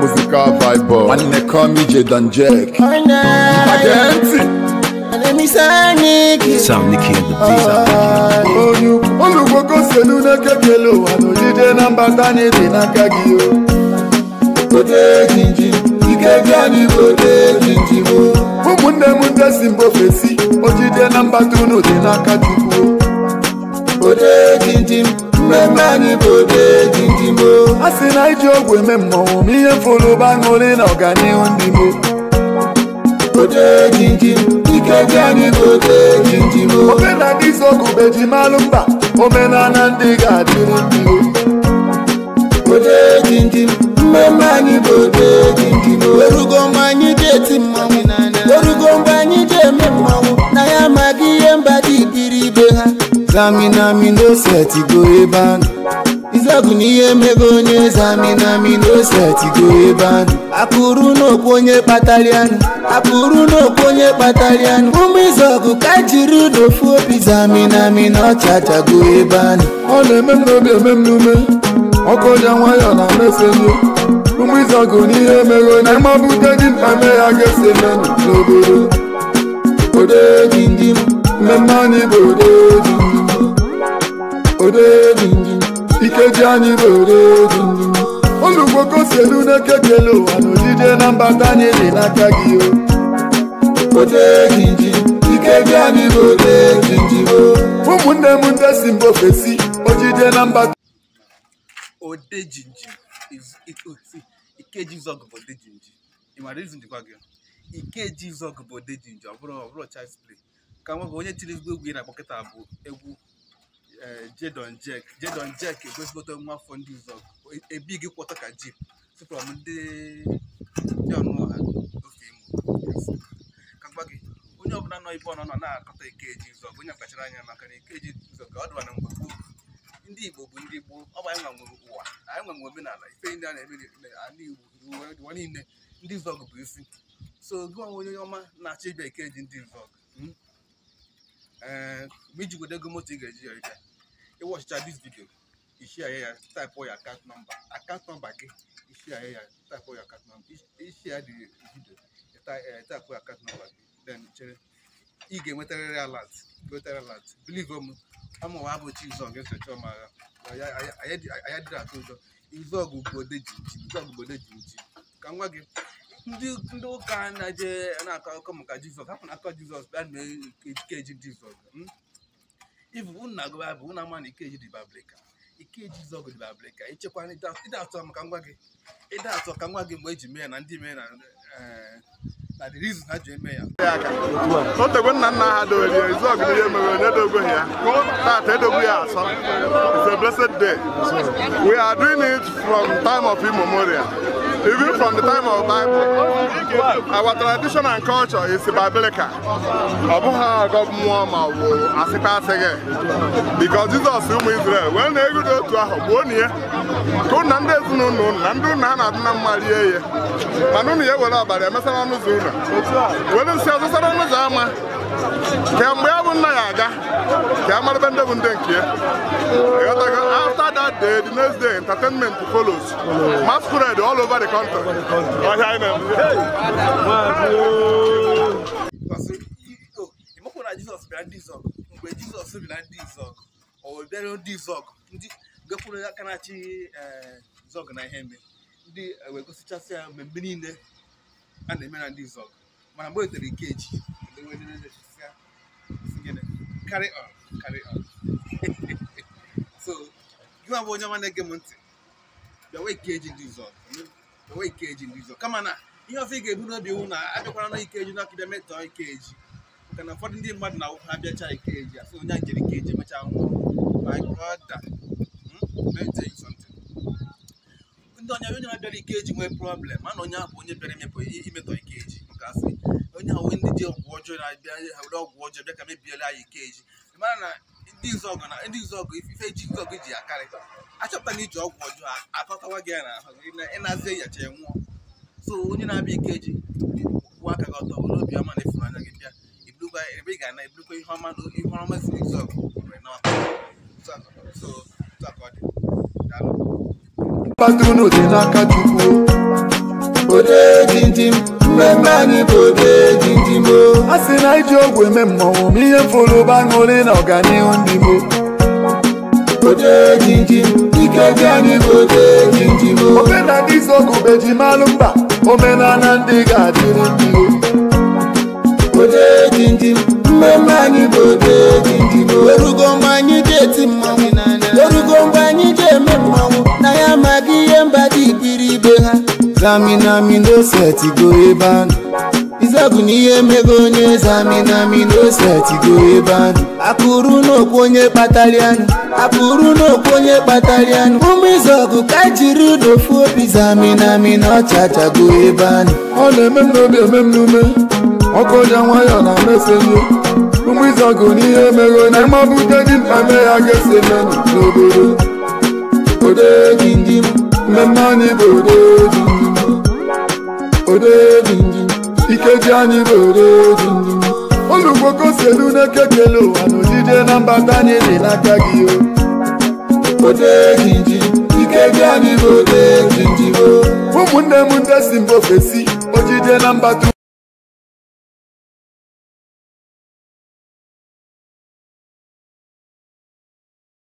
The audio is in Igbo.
musical vibe nwanne come ije don jack Mage ntị Sound Nicky and the beat. onye olugbo goselu na-ekekele ụwa n'ojide na mbata na-ede n'aka gị o ode jinji ike gị anyị bụ ode jinji o ụmụnne m ndị si mba ofesi ojide na mbata unu dị n'aka chukwu o. ode jinji mmemme anyị bụ ode jinji o a sị na iji ọgwụ eme mmọnwụ ma ihe fụrụ ụba ṅụrị na ọganihu ndị mo ode jinji ike gị anyị bụ ode jinji o omenala izogu beji malụ mba omenala ndị ga-adịrị ndị o ode jinji mmemme anyị bụ ode jinji o Orugo mgbe anyị ji eti mmanwụ Orugo mgbe anyị ji eme mmanwụ Na ya amaghị ihe mba dị biri ibe ha Zaminami no setigo ebe anụ Izọgụ na ihe emego onye zaminami no setigo ebe anụ Akụrụ n'okwu onye kpatara anụ Akụrụ n'okwu onye kpatara anụ Ụmụ izọgụ ka jiri n'ofu obi zaminami na ọchachago ebe anụ ọ na-eme m n'obi eme m n'ume ọkụ ya nwayọọ na meselu ụmụ izọgụ n'ihe emego na mmabute gị mkpa mee ya ga-esi emenụ n'obodo ode jinjim mmemme anyị bụ ode jinjim ode jinjim ikeji anyị bụ ode jinjim olugbo kosielu na-ekekele ụwa na ojide na mbata anyị dị n'aka gị o ode jinjim ikeji anyị bụ ode jinjim o ụmụnne m ndị si mba ofesi ojide na mbata ode jinjim is it- oh, see, ikeji zọgụ bụ ode jinjim ị mara izu ndịkwa gị ikeji zọgụ bụ ode jinjim ọ bụrụ ọ bụrụ child's play ka nwa gị onye tiri ezigbo egwu ị na-akpọ kịta bụ egwu eh, jedon jek jedon jek egosipụta nwa afọ ndị zọgụ ebi gị kwọta ka jip sịpụrụ m ndị ndị ọnụnọ ha ofe imo ka gwa gị onye ọbụla nọ ibe ọnọ nọ na-akọta ikeji zọgụ onye kpachara anya maka na ikeji zọgụ ọ dịwa na mgbe gboo ndị igbo bụ ndị gboo ọ bụ anyị nwa nwere ụwa anyị nwa nwere omenala ife ndị a na-eme n'ala igbo ụwa ụwa niile ndị zọgụ bụ isi so gị onwe onye ọma na-achọ ịbịa ikeji ndị zọgụ mm? ee mgbe iji godo ego moto ị ga-eji ya ịbịa ịwọchicha dis vidio ishia ya ya taịpụ ya akant nọmba akant nọmba gị ishia ya ya taịpụ ya akant nọmba ishia dị vidio taịpụ ya akant nọmba gị then chere ị ga-enwetarịrị alat nwetara alat bilive m amụwa abụchi izọg esocha ọma agha anya dịrị atụ ụjọ izọgụ bụ ode jinji izọgụ bụ ode jinji ka m gwa gị ndị ndị ụka na-eje na-akọ akụkọ maka jizọs hapụ na akọ jizọs bịa mee ikeji jizọs ibu unu na-agụ baịbụl unu ama na ikeji dị bablika ikeji zọgụ dị bablika ichekwa ịda atọ maka ngwa gị ịda atọ ka ngwa gị mgbe eji mee ya na ndị mee na eh, na the reason ha ji eme ya otegwe nna nna ha dowere ya izu ọgụ ihe mere onye dogweghị ya tata edogwu ya asọ it's a blessed day we are doing it from time of immemorial even from the time of bible our tradition and culture is biblical ọ bụghị agọ mmụọ ma ọ bụ asịkwa asịghị because jizọs ụmụ israel wee na-egudo otu ahụ gbuo na ya ka ụnụ na ndị ezinụlọ ụnụ na ndị ụnụ ha na-adị na mma rie ya mana ụnụ ya ewere ọbara emesara ọnụ ụzọ ụlọ were nsị ọzụsara ọnụ ụzọ ama ka mgbe ya bụ nna ya aga ka ya marebe ndị bụ ndị nke ya Ịghọtago? after that day the next day entertainment follows masquerade all over the country ọhịa anyị na-eme Because i- o- ịmakwa na jizọs bịara ndị zọg mgbe jizọs bịara ndị zọg o bịara ndị zọg ndị gakwuru aka na-achị eh, zọg na ihe eme ndị eh, wee gosichasị ya mmemme niile a na-eme na ndị zọg mana mgbe o tere ikeji carry on carry on so gị nwa bụ onye ọma na-ege m ntị bịawa ikeji ndị zọg bịawa ikeji ndị zọg kama na ihe ọzọ ị ga-ebu n'obi iwu na abịakwara na ikeji na akịbịa metọọ ikeji maka na ụfọdụ ndị mmadụ na ha bịacha ikeji asị onye a jere ikeji emechaa nwụọ my brother hmm? let me tell you something. ndị onye onye na-abịara ikeji nwee problem mana onye ahụ bụ onye bịara imepụ imetọ ikeji maka asị onye ahụ ndị ji ọgwụ ọjọọ na-abịa ha were ọgwụ ọjọọ bịa ka mebiela ya ikeji mara na ndị nzọgụ na ndị nzọgụ ife ji nzọgụ ji akarị achọpụta na iji ọgwụ ọjọọ akọtawa gị ya na ahụ gị na ịnazie yacha ya nwụọ so onye na-abịa ikeji kwụ aka gị ọtọ were obi ọma na ịfụnanya gị bịa ibulukwa ebe ị ga-ana ibulukwa ihe ọma na ihe ọma si nzọgụ were na so so so ka ọ dị daalụ mbata unu dị n'aka chukwu mmemme anyị bụ ode jinjimo a sị na iji ọgwụ eme mmọnwụ ma ihe mfụrụ bụ aṅụrị na ọganihu ndị mo ode jinjim ike dị anyị bụ ode jinjimo omenala izu ọgụ bụ ejimalụ mba omenala ndị ga-adịrị ndị o ode jinjim mmemme anyị bụ ode jinjimo erugo mgbe anyị ji eti mmanwụ erugo mgbe anyị ji eme mmanwụ na ya amaghị ihe mba dị ibiri ibe ha zaminami n'osetigo ebe anụ izọgụ na ihe mego onye zaminami n'osetigo ebe anụ akụrụ n'okwu onye kpatara anụ akụrụ n'okwu onye kpatara anụ ụmụ izọgụ ka jiri n'ofu obi zaminami na ọchachago ebe anụ ọ na-eme m n'obi eme m n'ume ọkụ dị nwayọ na mefeli ụmụ ịzọgụ n'ihe mere na ịmabute dị mkpa me ya ga-esi emenụ n'obodo ode jinjim mmemme anyị bụ ode jinjim ode jinjim ikeji anyị bụ ode jinjim olugbo si elu n'eke kele ụwa na ojije na mbata anyị dị n'aka gị o ode jinjim ike dị anyị bụ ode jinjim ụmụnne m ndị si mba ofesi ojije na mbata